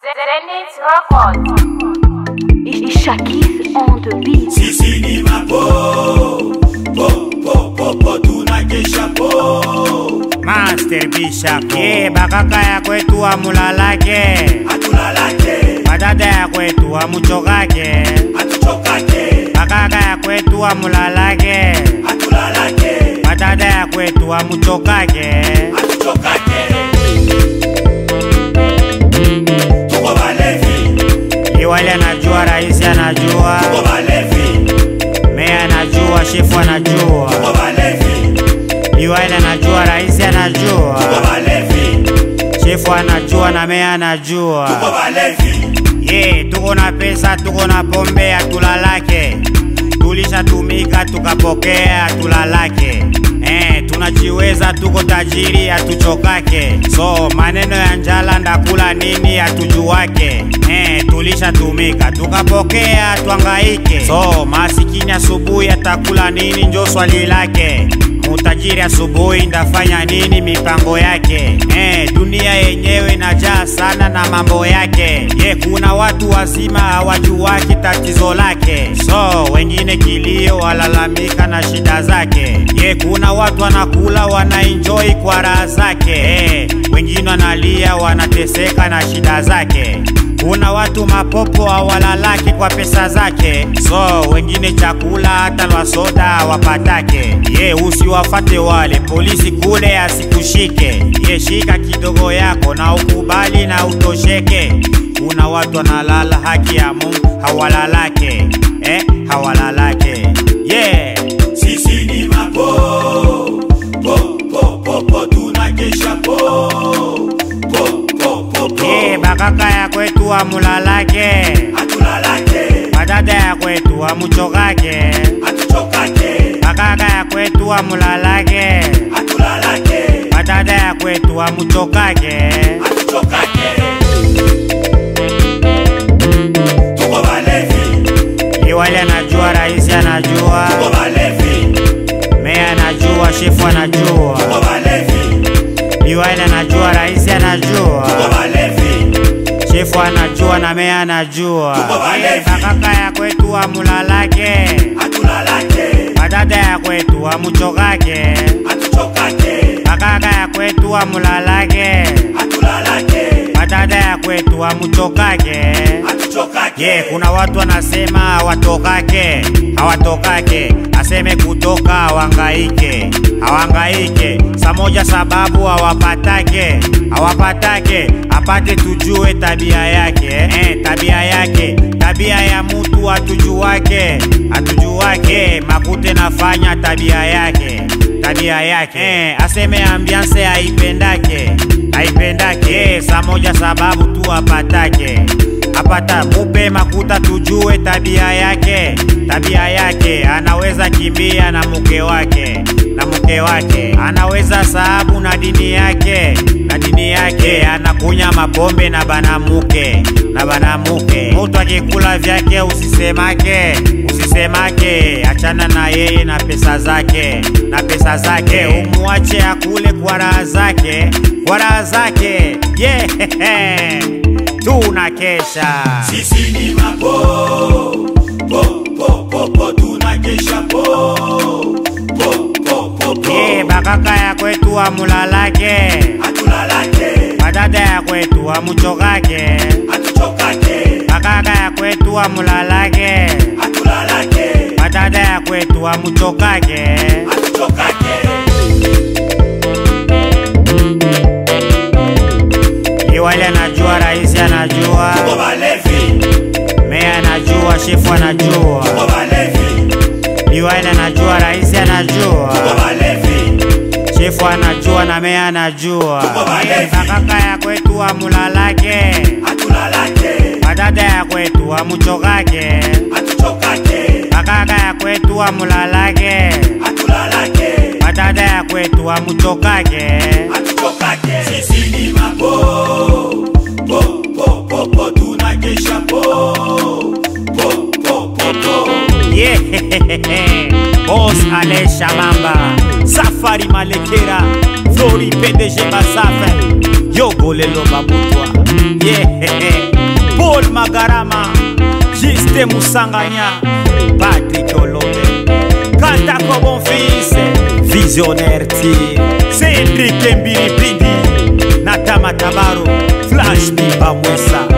Zenith Records. Shakis on the beat. sisi ni mapo po po po po tunakesha po Master Bishop ye bakaka ya kwetu amulalake hatulalake badada ya kwetu amuchokake hatuchokake bakaka ya kwetu amulalake hatulalake badada ya kwetu amuchokake hatuchokake tuko balevi liwali anajua raisi anajua tuko balevi meya anajua shefu anajua tuko balevi liwali anajua raisi anajua tuko balevi shefu anajua na meya anajua tuko balevi ye tuko na pesa tuko na pombe hatulalake tulishatumika tukapokea hatulalake eh, tunajiweza tuko tajiri hatuchokake so maneno ya njala ndakula nini hatujuwake eh, tulishatumika tukapokea twangaike so masikini asubuhi atakula nini njo swali lake mutajiri asubuhi ndafanya nini mipango yake eh, dunia yenyewe inajaa sana na mambo yake ye kuna watu wazima hawajuwaki tatizo lake so wengine kilio walalamika na shida zake ye kuna watu wanakula wanaenjoi kwa raha zake eh, wengine wanalia wanateseka na shida zake kuna watu mapopo hawalalaki kwa pesa zake so wengine chakula hata lwa soda hawapatake ye usiwafate wale polisi kule asikushike ye shika kidogo yako na ukubali na utosheke kuna watu wanalala haki ya mungu hawalalake eh, hawalalake yeah. sisi ni mapo po po po po tunakesha po po po po po ye bakaka ya kwetu amulalake hatulalake badada ya kwetu amuchokake hatuchokake bakaka ya kwetu amulalake hatulalake badada ya kwetu amuchokake hatuchokake tuko balevi liwali anajua raisi anajua tuko balevi meya anajua shefu anajua tuko balevi liwali anajua raisi anajua tuko balevi shefu anajua na meya anajua Tuko balevi. Eh, bakaka ya kwetu amulalake hatulalake badada ya kwetu amuchokake hatuchokake bakaka ya kwetu amulalake hatulalake badada ya kwetu amuchokake hatuchokake ye kuna watu wanasema hawatokake hawatokake aseme kutoka hawangaike hawangaike saa moja sababu hawapatake hawapatake apate tujue tabia yake eh, tabia yake tabia ya mutu hatujuwake hatujuwake makute nafanya tabia yake tabia yake eh, aseme ambianse haipendake haipendake eh, saa moja sababu tu apatake apata mupe makuta tujue tabia yake tabia yake anaweza kimbia na mke wake na mke wake anaweza sahabu na dini yake na dini yake anakunya mapombe na banamuke na banamuke mutu akikula vyake usisemake usisemake achana na yeye na pesa zake na pesa zake umwache akule kwa raha zake kwa raha zake yeah. tunakesha sisi ni mapo po po po po tunakesha po po po po po ye bakaka ya kwetu amulalake hatulalake badada ya kwetu amuchokake hatuchokake bakaka ya kwetu amulalake hatulalake badada ya kwetu amuchokake hatuchokake liwali anajua raisi anajua tuko balevi meya anajua shefu anajua tuko balevi liwali anajua raisi anajua tuko balevi shefu anajua na meya anajua Tuko balevi. Ye, bakaka ya kwetu amulalake hatulalake badada ya kwetu amuchokake hatuchokake bakaka ya kwetu amulalake hatulalake badada ya kwetu amuchokake hatuchokake sisi ni mapo po po po po tunakesha po po po po po yeah. bos ale shamamba safari malekera flori pdg basafe yogolelo babutwa yeah. magarama jiste musanganya patrik olombe katako bonfils visionnaire tir cedrik mbiripindi na tamatabaro flash bibamwesa